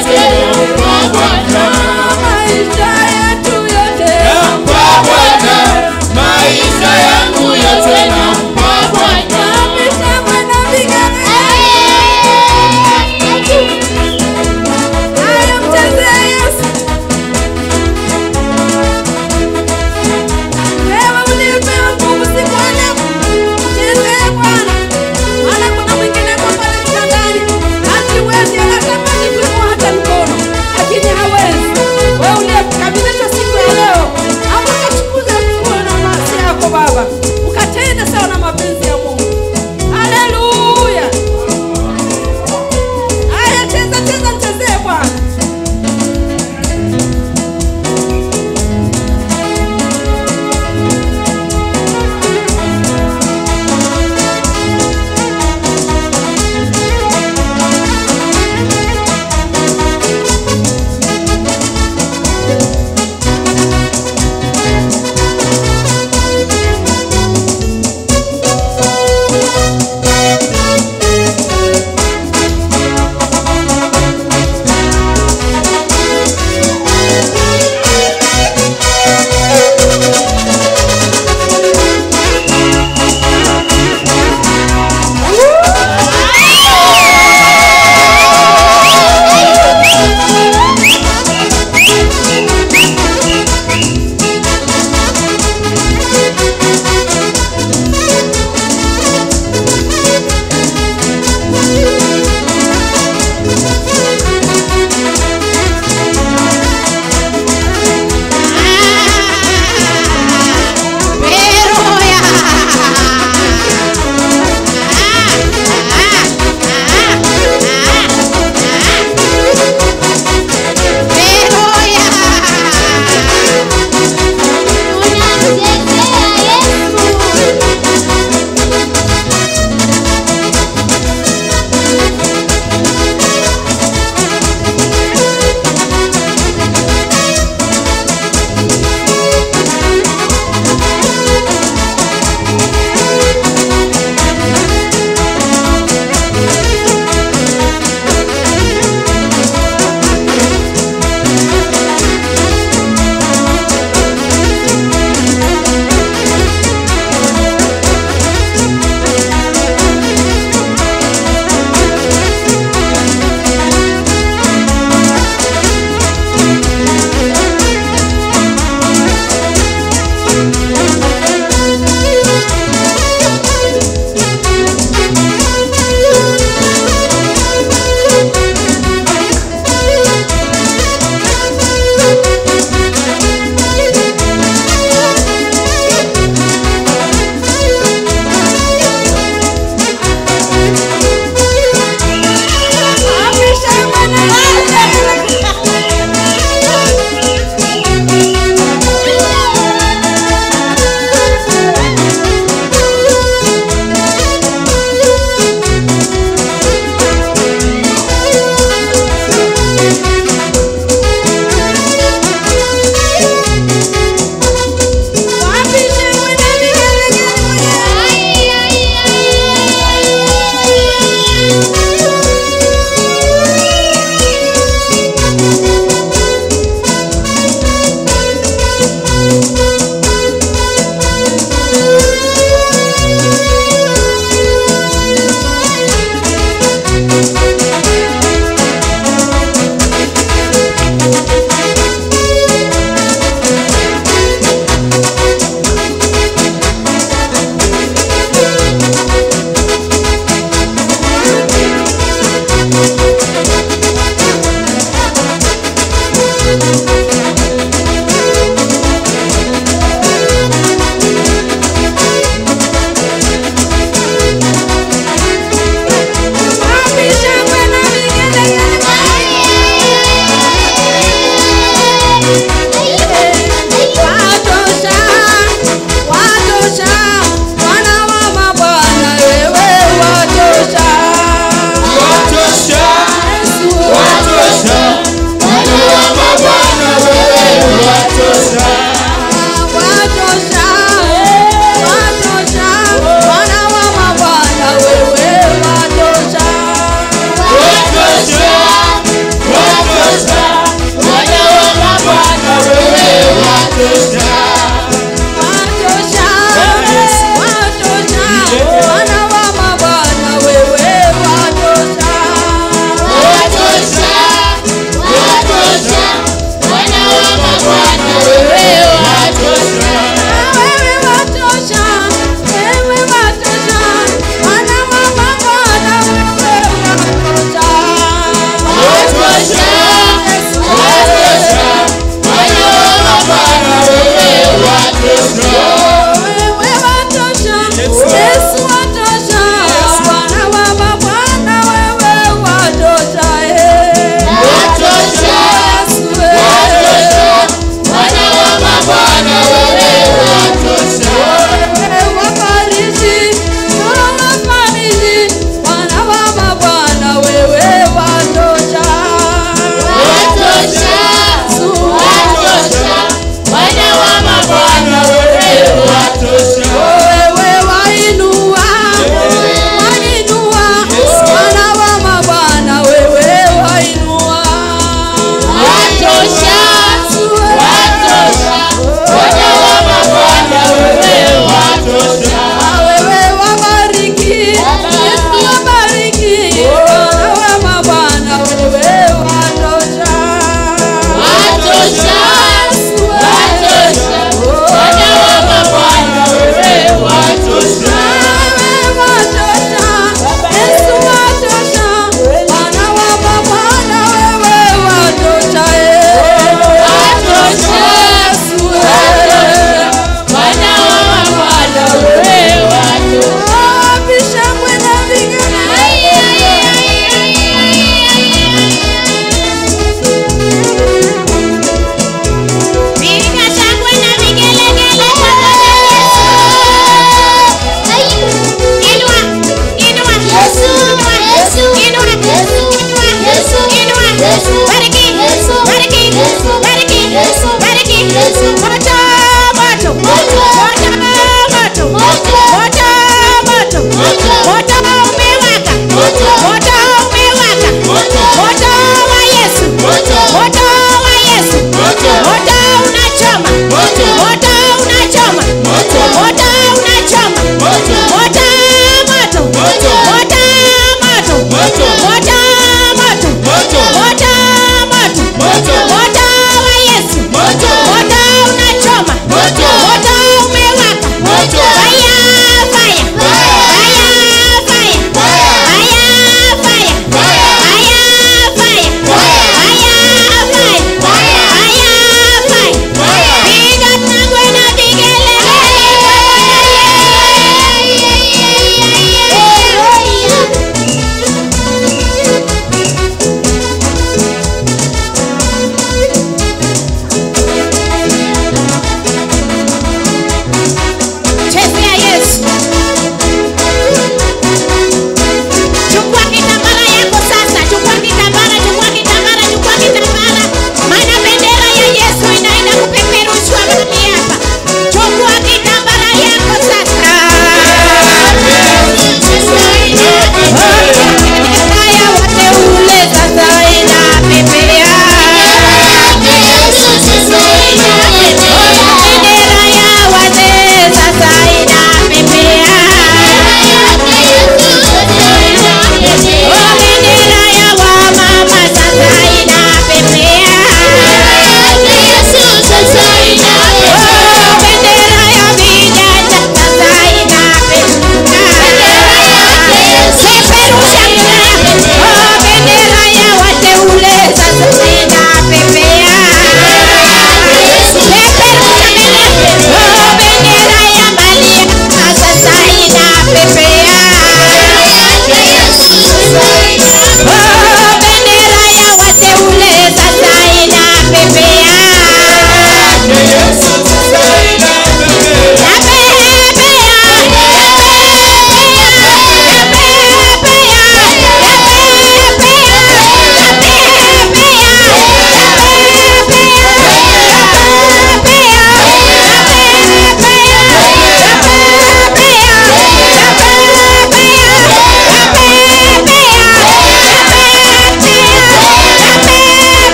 yote nampa Bwana, maisha yetu yote nampa Bwana, maisha yangu yote nampa Bwana. Napisha Bwana vigane haya mchezee Yesu wewe uliyepewa nguvu siku ya leo mchezee Bwana maana kuna mwingine kwa pale kitandani hasiwezi hata kuinua hata mkono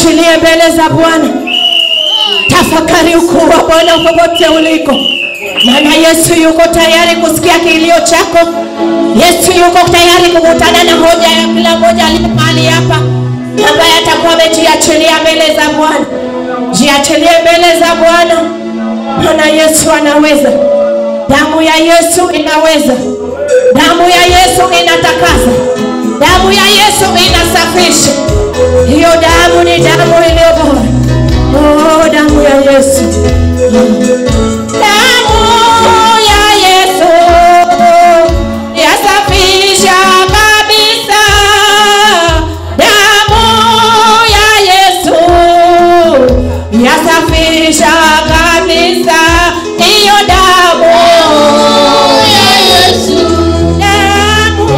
jiachilie mbele za Bwana. Tafakari ukuu wa Bwana popote uliko, maana Yesu yuko tayari kusikia kilio chako. Yesu yuko tayari kukutana na hoja ya kila mmoja aliye mahali hapa, ambaye atakuwa amejiachilia mbele za Bwana. Jiachilie mbele za Bwana, maana Yesu anaweza. Damu ya Yesu inaweza. Damu ya Yesu inatakasa. Damu ya Yesu inasafisha. Hiyo damu ni damu iliyo bora. Oh, damu ya Yesu. Damu ya Yesu yasafisha kabisa. Damu ya Yesu yasafisha kabisa. Hiyo damu damu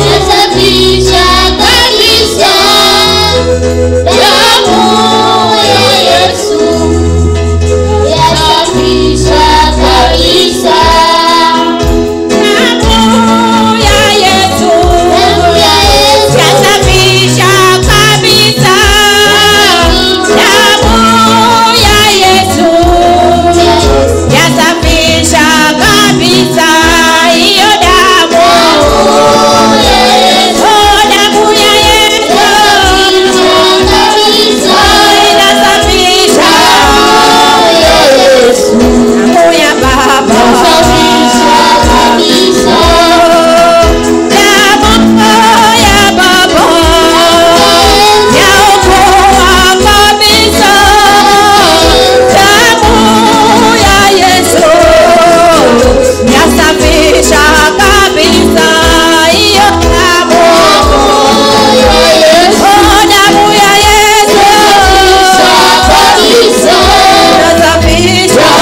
damu ya Yesu yasafisha kabisa. Damu ya Yesu yasafisha kabisa. Hiyo damu oh, damu ya Yesu inasafisha. Damu ya Baba damu ya Baba yaokoa kabisa. Damu ya Yesu yasafisha kabisa. Hiyo damu oh, damu ya Yesu inasafisha.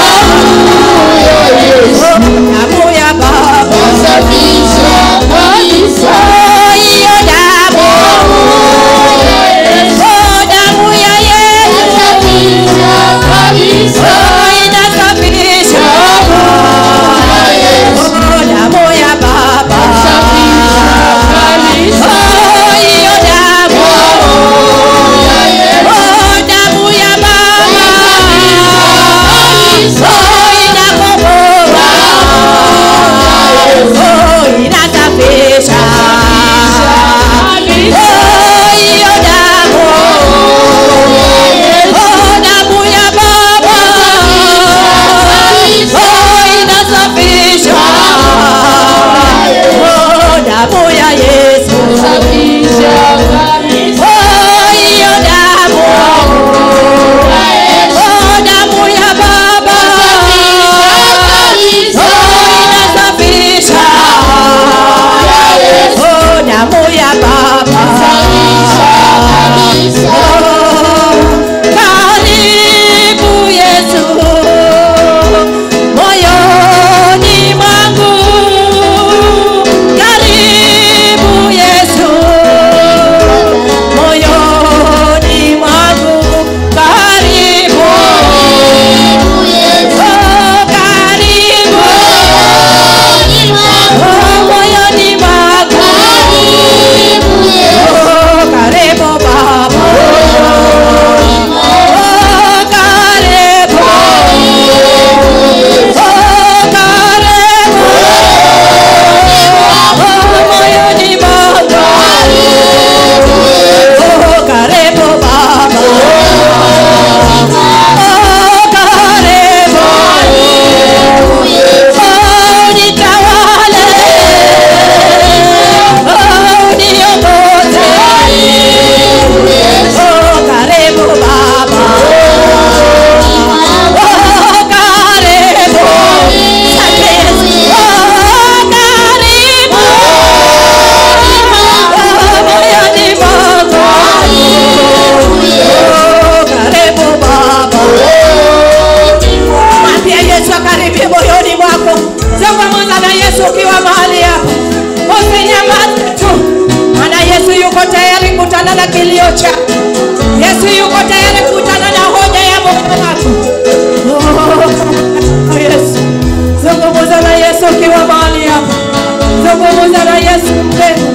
Damu ya Baba oh, hiyo damu oh, damu ya Yesu oh, inasafisha. Oh, damu ya Baba oh, hiyo damu oh, damu ya Baba oh, inakomboa oh, inasafisha oh, hiyo damu oh, damu ya Baba oh, inasafisha oh, damu ya Yesu oh, hiyo damu oh, damu ya Baba oh, inasafisha oh, damu ya Baba karibu Yesu moyoni mwangu, karibu Yesu moyoni mwangu, karibu oh, karibu oh, moyoni mwangu oh, karibu Baba oh, karibu oh, karibu oh, moyoni mwangu oh, karibu Baba oh, karibu oh, nitawale oh, niongoze oh, karibu Baba oh, karibu Asante Yesu oh, karibu oh, moyoni mwangu oh, karibu Baba Mwambie Yesu akaribie moyoni mwako. Zungumza na Yesu ukiwa mahali hapo, usinyamaze tu, maana Yesu yuko tayari kukutana na kilio chako. Yesu yuko tayari kukutana na hoja ya moyo wako. Oh, Yesu, zungumza na Yesu ukiwa mahali hapo, zungumza na Yesu mpendwa.